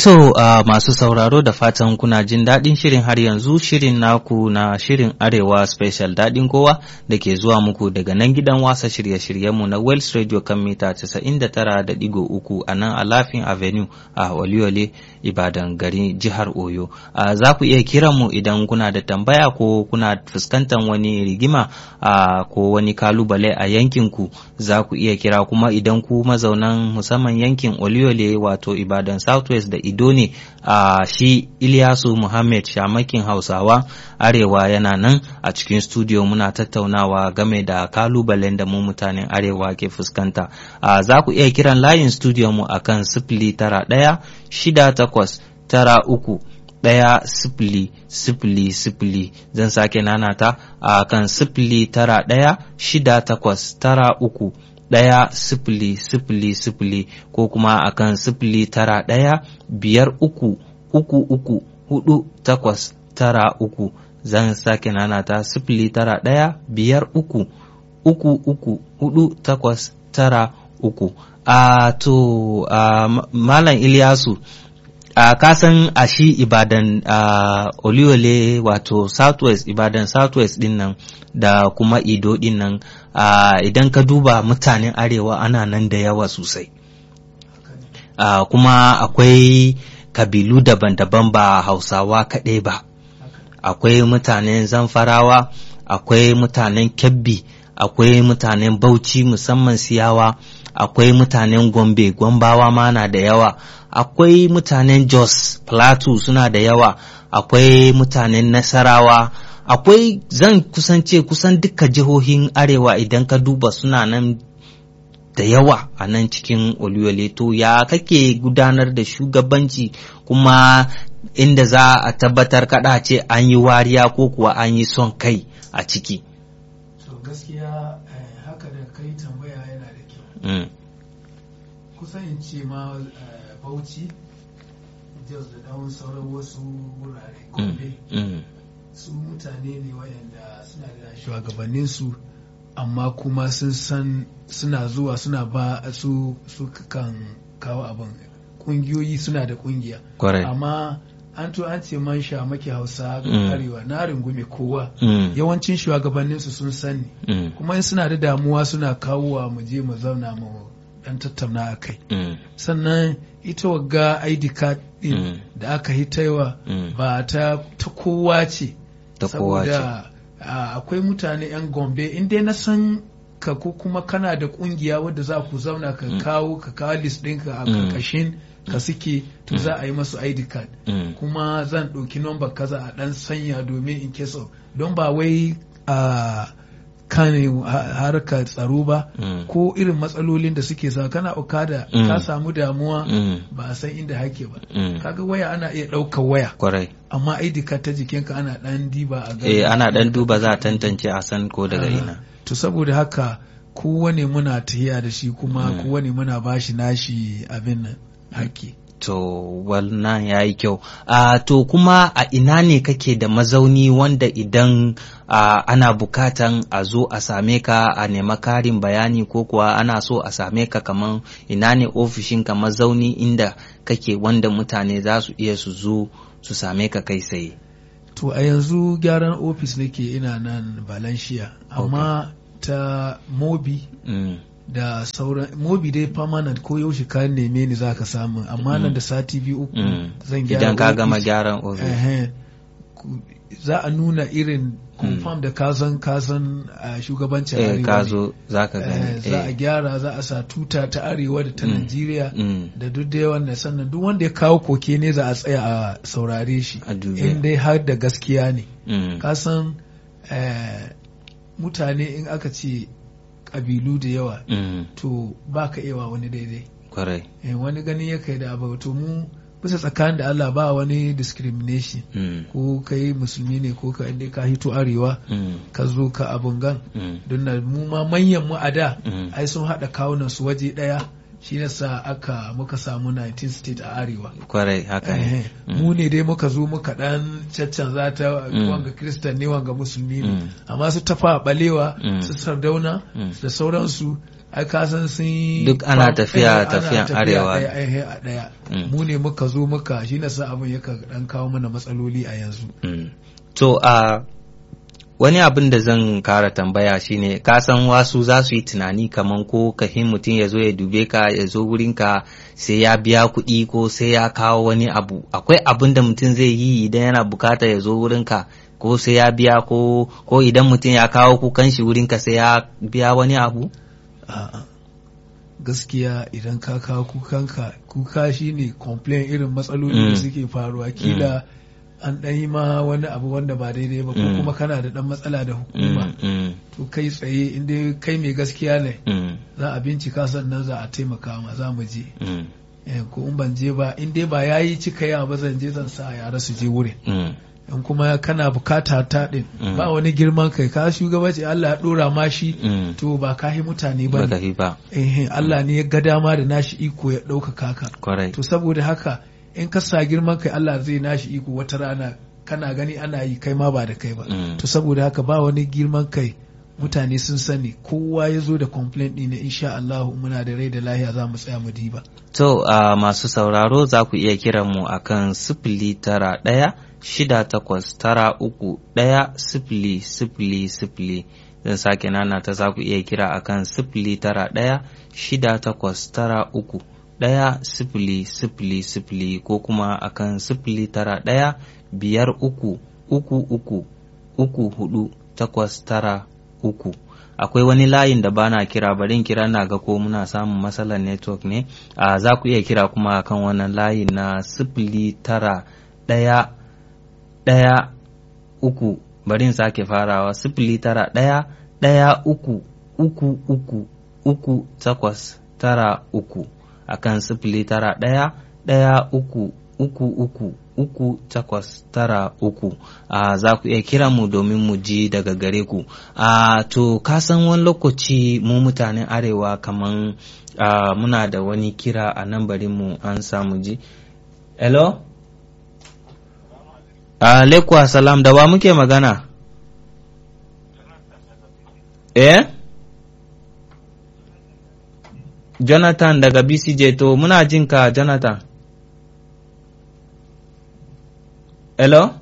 To uh, masu sauraro da fatan kuna jin daɗin shirin har yanzu shirin naku na shirin Arewa Special daɗin kowa da ke zuwa muku daga nan gidan wasa shirye-shiryenmu na Wells Radio kan mita 99.3 a nan Alafin Avenue a Oliole Ibadan gari jihar Oyo. Uh, za ku iya kiran mu idan kuna da tambaya ko kuna fuskantar wani rigima uh, ko wani kalubale a yankinku za ku iya kira kuma idan ku mazaunan musamman yankin Oliole wato Ibadan Southwest da Ido ne a shi Ilyasu Muhammad Shamakin Hausawa Arewa yana nan a cikin studio muna tattaunawa game da kalubalen da mu mutanen Arewa ke fuskanta. Za ku iya kiran layin studio mu akan sifili tara ɗaya shida takwas tara uku ɗaya sifili sifili sifili zan sake nanata a kan sifili tara ɗaya shida takwas tara uku ɗaya sifili sifili sifili ko kuma akan sifili tara ɗaya biyar uku uku uku hudu takwas tara uku zan sake nanata sifili tara ɗaya biyar uku uku uku hudu takwas tara uku a to a malam Ilyasu a kasan a shi ibadan a oliole wato southwest ibadan southwest din nan da kuma ido din nan idan ka duba mutanen arewa ana nan da yawa sosai kuma akwai kabilu daban-daban ba hausawa kaɗai ba akwai mutanen zamfarawa akwai mutanen kebbi akwai mutanen bauchi musamman siyawa akwai mutanen gombe gombawa ma na da yawa akwai mutanen jos plateau suna da yawa akwai mutanen nasarawa akwai zan kusance kusan duka jihohin arewa idan ka duba suna nan da yawa a nan cikin oluyole to ya kake gudanar da shugabanci kuma inda za a tabbatar kada ce an yi wariya ko kuwa an yi son kai a ciki to gaskiya haka da kai tambaya yana da kyau kusan in ce ma bauchi jos da dawon sauran wasu wurare gobe su mutane ne wayanda suna da shugabanninsu amma kuma sun san suna zuwa suna ba su su kan kawo abin kungiyoyi suna da kungiya amma an to an ce man sha maki hausa arewa na rungume kowa yawancin shugabanninsu sun sani kuma in suna da damuwa suna kawowa mu je mu zauna mu dan tattauna a kai sannan ita wagga id card din da aka hitaiwa ba ta ta kowa ce saboda akwai mutane 'yan gombe in dai na san ka ko kuma kana da kungiya wadda za ku zauna ka kawo ka kawo list ɗinka a karkashin ka suke to za a yi masu id card kuma zan ɗauki number kaza a ɗan sanya domin in case of don ba wai a kan harkar tsaro ba ko irin matsalolin da suke sa kana okada ka samu damuwa ba a san inda hake ba kaga waya ana iya ɗaukar waya kwarai amma ID card ta jikinka ana ɗan diba a gani eh ana ɗan duba za a tantance a san ko daga ina to saboda haka kowane muna tahiya da shi kuma kowane muna bashi nashi abin nan haƙƙi To wannan ya yi kyau. Uh, to kuma a ina ne kake da mazauni wanda idan uh, ana bukatan a zo a same ka a nema karin bayani ko kuwa ana so a same ka kaman ina ne ofishin ka mazauni inda kake wanda mutane za su iya su zo su same ka kai tsaye. To a yanzu gyaran ofis nake ina nan Valencia amma okay. ta Mobi. Mm. da sauran mobi dai permanent ko yaushe ka neme ni za ka samu amma nan da sati biyu uku zan gyara idan ka gama gyaran ofis za a nuna irin confirm da kazan kazan a shugabancin arewa ka zo za ka gani za a gyara za a sa tuta ta arewa da ta Najeriya da duk da yawan da sannan duk wanda ya kawo koke ne za a tsaya a saurare shi in dai har da gaskiya ne kasan mutane in aka ce kabilu da yawa mm. to ba ka iya wani daidai kwarai eh, wani gani ya kai da abu to mu bisa tsakanin da Allah ba wani discrimination mm. ko kai musulmi ne ko ka inda ka hito arewa mm. ka zo ka abun gan don na mu ma manyan mu a da ai sun haɗa kawunan su waje ɗaya shi yasa aka muka samu 19 state a arewa kwarai haka ne mu ne dai muka zo muka dan caccanza ta wanga kristan ne wanga musulmi ne amma su tafa balewa su sardauna da sauransu ai ka san sun yi Duk ana fam- tafiya- eh, ana tafiyan tafiya arewa. ɗaya ai, a ɗaya Mm. mu ne muka zo muka shi na sa abin yaka dan kawo mana matsaloli a yanzu Mm. To a wani abin da zan kara tambaya shine ka san wasu za su yi tunani kaman ko kahin mutum ya zo ya dube ka ya zo wurinka sai ya biya kuɗi ko sai ya kawo wani abu akwai abin da mutum zai yi idan yana bukata ya zo wurinka ko sai ya biya ko ko idan mutum ya kawo kukan shi wurinka sai ya biya wani abu A'a. gaskiya idan ka kawo kukanka kuka shine complain irin matsaloli Mm. da suke faruwa kila an ɗan yi ma wani abu wanda ba daidai ba ko Mm. kuma kana da ɗan matsala da hukuma Mm, mm, to kai tsaye inda kai mai gaskiya ne mm, za a bincika sannan za a taimaka ma za mu je mm, Eh, ko in ban je ba in dai ba yayi cika yawa ba zan je zan sa yara su je wurin mm, in kuma kana bukata ta din Mm. ba wani girman kai ka shugabanci Allah ya dora ma shi mm. to ba ka yi mutane ba Baka ne fi ba eh Allah ne ya ga dama da nashi iko ya ɗaukaka ka kwarai to saboda haka in ka sa girman kai Allah zai nashi iko wata rana kana gani ana yi kai ma ba da kai ba Mm. to saboda haka ba wani girman kai mutane sun sani kowa ya zo da complaint ɗin insha Allah muna da rai da lahiya za mu tsaya mu diba To a masu sauraro za ku iya kiran mu a kan sifili tara ɗaya shida takwas tara uku ɗaya sifili sifili sifili zan sake nana ta za ku iya kira a kan sifili tara ɗaya shida takwas tara uku ɗaya sifili sifili sifili ko kuma a kan sifili tara ɗaya biyar uku uku uku uku hudu takwas tara uku akwai wani layin da bana kira barin kira na ga ko muna samun matsalar network ne a za ku iya kira kuma kan wannan layin na sifili tara ɗaya ɗaya uku barin sake farawa sifili tara ɗaya ɗaya uku uku uku uku takwas tara uku akan sifili tara ɗaya ɗaya uku uku uku uku takwas tara uku a za ku iya kira mu domin mu ji daga gare ku a to ka san wani lokaci mu mutanen arewa kaman a, muna da wani kira a nan bari mu an samu ji hello alaikum salam da wa muke magana eh jonathan daga bcj to muna jinka jonathan Hello?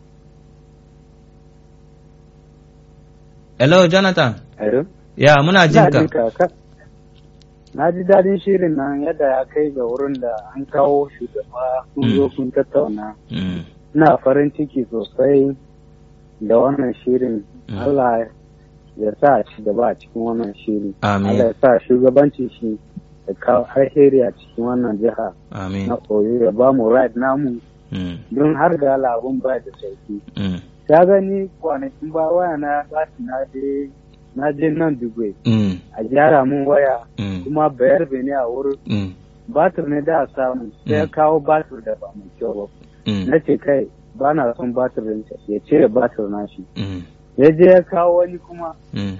Hello, Jonathan? Hello? Ya, muna jin ka. ka. Na ji daɗin shirin nan yadda ya kai ga wurin da an kawo shugaba kun zo kun tattauna. Mm, Ina farin ciki sosai da wannan shirin. Mm. Allah ya sa ci gaba a cikin wannan shiri. Amin. Allah ya sa shugabanci shi da kawo alheri a cikin wannan jiha Amin. na koyo ya ba mu right namu Mm, don har ga labun ba da sauki. mm, Ta gani kwanakin ba waya na ba na je na je nan Dubai mm, a gyara mun waya mm, kuma bayar ne a wurin mm, batir ne da a samu sai ya Mm. kawo batir da ba mai kyau ba mm, na ce kai ba na son batir din ya cire batir na shi mm, ya je ya kawo wani kuma mm,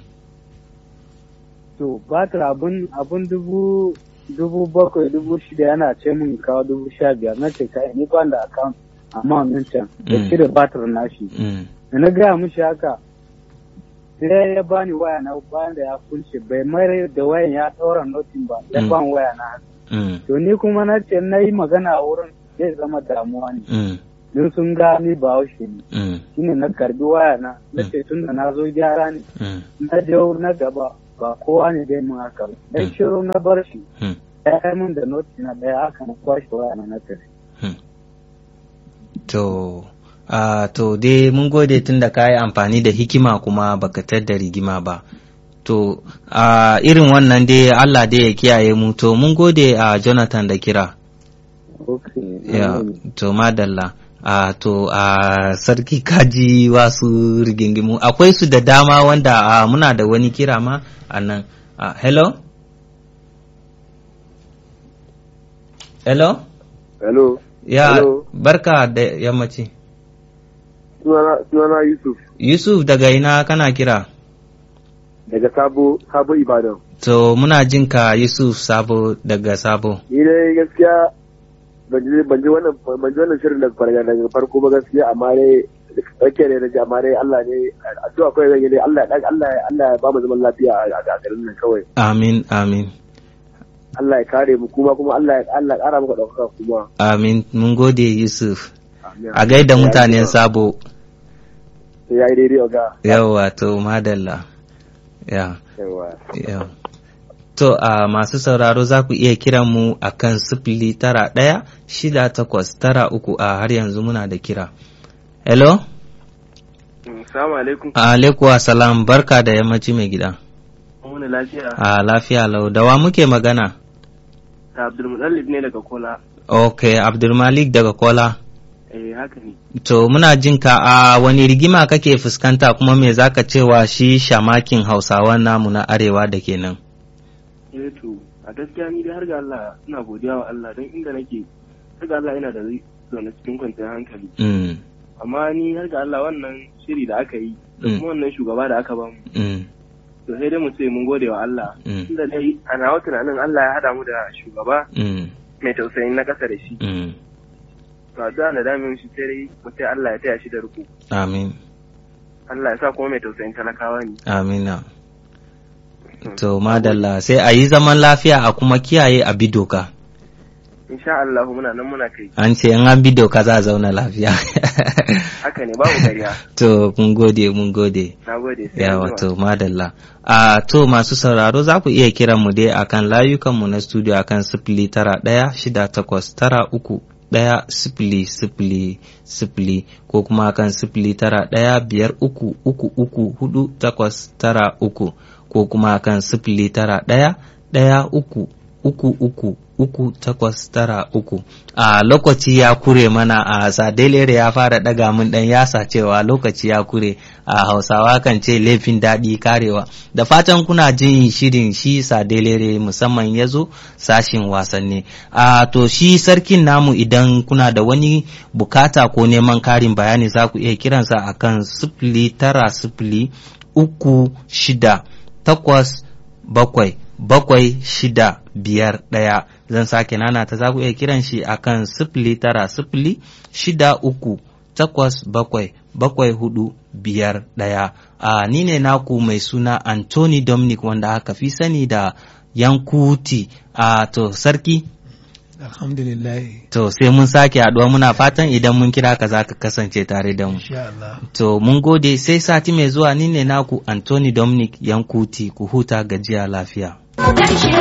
to batir abun abun dubu dubu bakwai dubu shida yana ce mun kawo dubu sha biyar na ce kai ni ban da account amma nan can ya Mm. cire batir na shi mm, da na gaya mishi haka sai ya bani waya na bayan da ya kunce bai mai da wayan ya ɗaura notin ba ya Mm. ban waya na haka mm, to ni kuma na ce na yi magana a wurin zai zama damuwa ne mm, don sun ga ni ba haushe ne mm, shine na karbi waya na na ce tun da na zo gyara ne mm, na je wurin na gaba ba kowa ne dai mun haka ba dan Mm. shiru na bar shi mm. ya yi min da noti na daya haka na kwashe waya na na tafi To, a to dai mun gode tun da ka yi amfani da hikima kuma baka da rigima ba. To, a irin wannan dai Allah dai ya kiyaye mu, to mun gode a Jonathan da kira. okay Ya, to madalla. A to a sarki kaji wasu rigingimu akwai su da dama wanda a, muna da wani kira ma a nan. A, hello? Hello? Hello, Ya, Hello. barka da yammaci. sunana sunana Yusuf Yusuf daga ina kana kira? daga Sabo Sabo Ibadan. To muna jin ka Yusuf Sabo daga Sabo. Ni dai gaskiya ban ji ban ji wannan ban ji wannan shirin daga farko daga farko ba gaskiya amma dai tsakiyar ne na ji amma dai Allah ne addu'a kawai zan yi dai Allah ya Allah ya Allah ya ba mu zaman lafiya a garin nan kawai Amin, amin. Allah ya kare mu kuma kuma Allah ya Allah ya ƙara muka ɗaukaka kuma Amin, mun gode Yusuf. Amin. A gaida mutanen sabo. sai ya yi daidai ga Yawwa to madalla. Ya, yawa ya. To a masu sauraro za ku iya kiran mu a kan sifili tara ɗaya shida takwas tara uku a har yanzu muna da kira. Hello? Assalamu alaikum. Alaikuwa salam barka da yammaci mai gida. Wani lafiya. A lafiya lau da wa muke magana? Da Abdulmutallib ne daga Kola. Ok, Abdulmalik daga Kola. Eh haka ne. To muna jin ka a wani rigima kake fuskanta kuma me zaka cewa shi shamakin Hausawa namu na arewa da kenan. Eh to a gaskiya ni dai har ga Allah ina godiya wa Allah don inda nake har ga Allah ina da zaune cikin kwanciyar hankali. Mm, Amma ni har ga Allah wannan shiri da aka yi da Mm. kuma wannan shugaba da aka bamu. mm, To sai dai mu ce mun gode wa Allah. Mm. Inda dai a nawa tunanin Allah ya haɗa mu da shugaba mm, mai tausayin na ƙasa da shi. mm. To addu'a da damin shi sai dai mu ce Allah ya taya shi da riko. Amin, Allah ya sa kuma mai tausayin talakawa ne. amina. To madalla sai a yi zaman lafiya a kuma kiyaye a bi doka. Insha Allah muna nan muna kai. An ce in an bi doka za a zauna lafiya. Haka ne babu ƙarya. to mun gode mun gode. Na gode sai Ya an jima. wato madalla. A to masu sauraro za ku iya kiran mu dai akan layukanmu na studio akan sifili tara ɗaya shida takwas tara uku ɗaya sifili sifili sifili ko kuma akan sifili tara ɗaya biyar uku uku uku hudu takwas tara uku ko kuma akan sifili tara ɗaya ɗaya uku uku uku uku takwas tara uku a lokaci ya kure mana a sadelere ya fara daga mun dan yasa cewa lokaci ya kure a hausawa kan ce laifin daɗi karewa da fatan kuna jin shirin shi sadelere musamman ya zo sashin wasanni a to shi sarkin namu idan kuna da wani bukata ko neman karin bayani za ku iya kiransa akan sifili tara sifili uku shida takwas bakwai bakwai shida biyar ɗaya zan sake nana ta za ku iya kiran shi akan sifili tara sifili shida uku takwas bakwai bakwai hudu biyar ɗaya a ni ne naku mai suna Anthony Dominic wanda aka fi sani da Yankuti a to sarki alhamdulillah to sai mun sake haɗuwa muna fatan idan mun kira ka za ka kasance tare da mu insha Allah To mun gode sai sati mai zuwa ni ne naku Anthony Dominic Yankuti ku huta gajiya lafiya. Ƙarshe